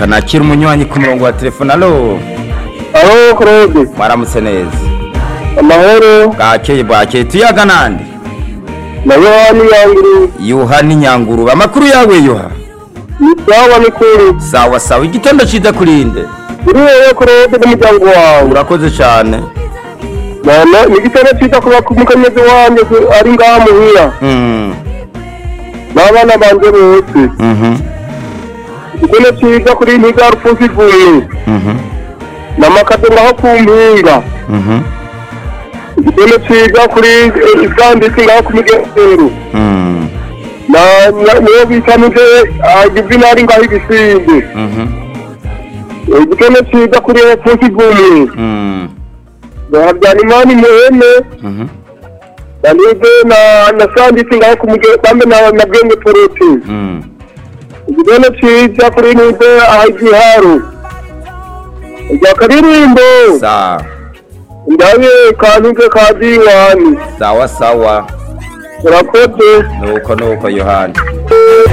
reka nakira umunywanyi ku murongo wa telefone alo Alo Claude, mwaramutse neza amahoro, bwakeye bwakeye tuyaga nande na Yohani Yanguru, yuha n'inyangurube amakuru yawe yuha ni sawa ni kuri. sawa sawa igitondo ciza kurinde Uri wewe Claude n'umuryango wawe. urakoze cane Nana, ni igitero cyiza kuba ku mukenyezi wanjye ku- ari ngaha muhira. Mm, N'abana banje bose. mhm, Igitero cyiza kuri Ntiga Rufusi Vuye. mhm, N'amakato ngaho ku mpinga. mhm, Igitero cyiza kuri eh, Isandisi ngaho ku migesero. mm, Na na- niyo bitamije Juvenali ngaho ibisimbi. mhm, Igitero cyiza kuri Rufusi Vuye. mm, Habyarimana muhene mhm, Danide na na sandisi ngaho kumuje bambe na na bwenge poroti. mm. Igitero cyiza kuri nide ahigiharo. Ijya karirimbo sawa ndabe kantuke ka diwani. sawa sawa Urakoze. nuko nuko yohani